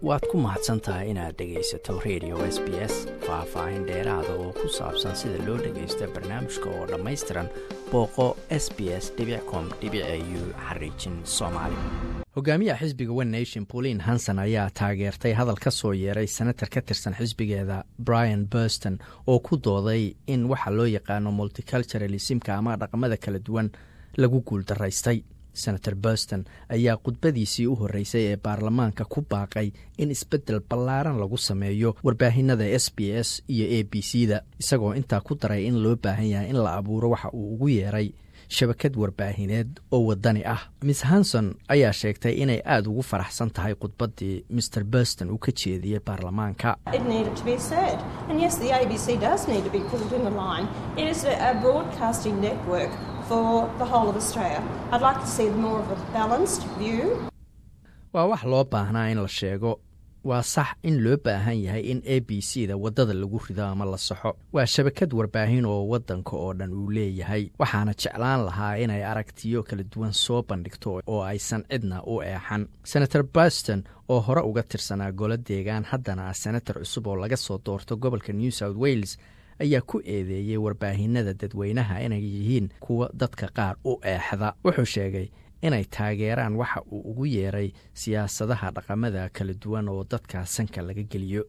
waad ku mahadsan tahay inaad dhegaysato radio s b s faah-faahin dheeraada oo ku saabsan sida loo dhagaysto barnaamijka oo dhammaystiran booqo s b s com u xariijin soomaali hogaamiyaha xisbiga one nation pauline hanson ayaa taageertay hadal ka soo yeeray senatar ka tirsan xisbigeeda brian burston oo ku dooday in waxa loo yaqaano multiculturalismka ama dhaqamada kala duwan lagu guuldaraystay senator burston ayaa khudbadiisii u horreysay ee baarlamaanka ku baaqay in isbeddel ballaaran lagu sameeyo warbaahinada s b s iyo a b c da isagoo intaa ku daray in loo baahan yahay in la abuuro waxa uu ugu yeeray shabakad warbaahineed oo wadani ah miss hanson ayaa sheegtay inay aada ugu faraxsan tahay khudbaddii maer burston uu ka jeediyey baarlamaanka waa wax loo baahnaa in la sheego waa sax in loo baahan yahay in a b c da waddada lagu rido ama la saxo waa shabakad warbaahin oo waddanka oo dhan uu leeyahay waxaana jeclaan lahaa inay aragtiyo kala duwan soo bandhigto oo aysan cidna u eexan senator burston oo hore uga tirsanaa golo deegaan haddana ah senator cusub oo laga soo doorto gobolka new south wales ayaa ku eedeeyey warbaahinada dadweynaha inay yihiin kuwa dadka qaar u eexda wuxuu sheegay inay taageeraan waxa uu ugu yeeray siyaasadaha dhaqamada kala duwan oo dadka sanka laga geliyo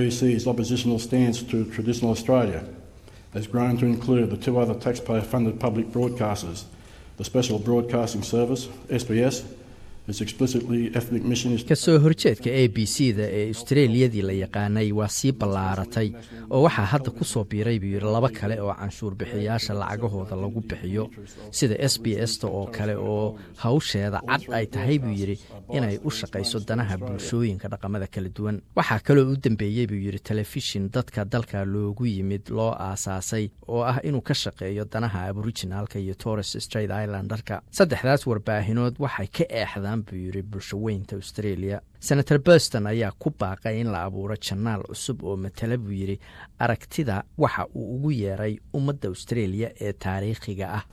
kasoo horjeedka a b c da ee australiyadii la yaqaanay waa sii ballaaratay oo waxaa hadda ku soo biiray buu yidhi laba kale oo canshuur bixiyaasha lacagahooda lagu bixiyo sida s b s ta oo kale oo hawsheeda cad ay tahay buu yidhi inay u shaqayso danaha bulshooyinka dhaqamada kala duwan waxaa kaloo u dambeeyey buu yidhi telefishin dadka dalka loogu yimid loo aasaasay oo ah inuu ka shaqeeyo danaha aborijinaalka iyo torres straight islandarka saddexdaas warbaahinood waxay ka eexdaan buu yidhi bulshaweynta australia senator burston ayaa ku baaqay in la abuuro janaal cusub oo matala buu yidhi aragtida waxa uu ugu yeeray ummadda australia ee taariikhiga ah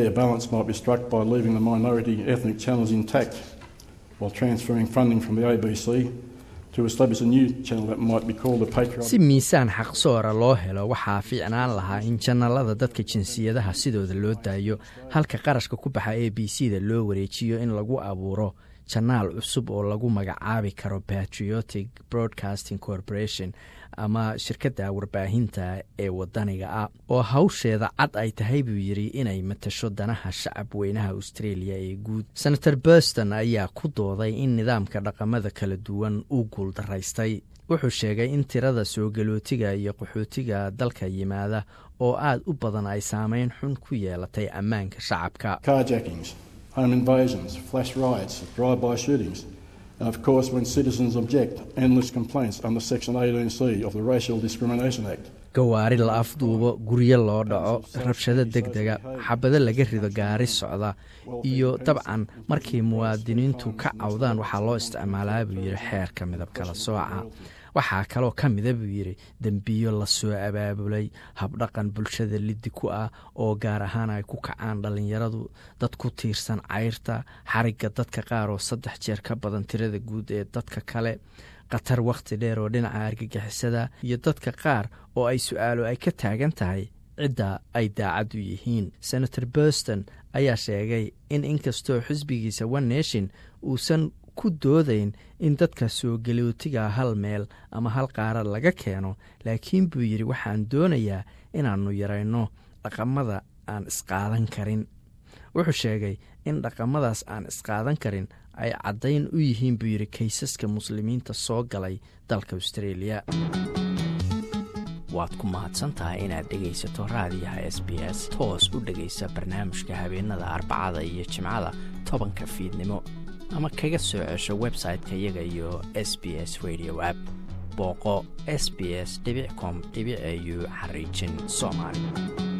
si miisaan xaqsoora loo helo waxaa fiicnaan lahaa in janalada dadka jinsiyadaha sidooda loo daayo halka qarashka ku baxa a b c da loo wareejiyo in lagu abuuro janaal cusub oo lagu magacaabi karo patriotic broadcasting corporation ama shirkadda warbaahinta ee wadaniga ah oo hawsheeda cad ay tahay buu yidhi inay matasho danaha shacab weynaha australia ee guud senator burston ayaa ku dooday in nidaamka dhaqamada kala duwan uu guuldaraystay wuxuu sheegay in tirada soo galootiga iyo qaxootiga dalka yimaada oo aad u badan ay saameyn xun ku yeelatay ammaanka shacabka home invasions, flash riots, drive-by shootings, and of course when citizens object, endless complaints under Section 18C of the Racial Discrimination Act. gawaari la afduubo guryo loo dhaco rabshado deg dega xabado laga rido gaari socda iyo dabcan markii muwaadiniintu ka cawdaan waxaa loo isticmaalaa buu yidhi xeerka midab kala sooca waxaa kaloo ka mida buu yidhi dembiyo lasoo abaabulay habdhaqan bulshada liddi ku ah oo gaar ahaan ay ku kacaan dhallinyaradu dad ku tiirsan cayrta xarigga dadka qaar oo saddex jeer ka badan tirada guud ee dadka kale khatar wakhti dheer oo dhinaca argagixisada iyo dadka qaar oo ay su-aalo ay ka taagan tahay cidda ay daacad u yihiin senator burston ayaa sheegay in inkastoo xisbigiisa one nation uusan ku doodayn in dadka soo galootiga hal meel ama hal qaara laga keeno laakiin buu yidhi waxaan doonayaa inaannu yarayno dhaqamada aan isqaadan karin wuxuu sheegay in dhaqamadaas aan isqaadan karin ay caddayn u yihiin buu yidhi kaysaska muslimiinta soo galay dalka australia waad ku mahadsantahay inaad dhegaysato raadiyaha s b s toos u dhegaysa barnaamijka habeenada arbacada iyo jimcada tobanka fiidnimo ama kaga soo cesho website-ka iyaga iyo s b s radio app booqo s b s com au xariijin soomaali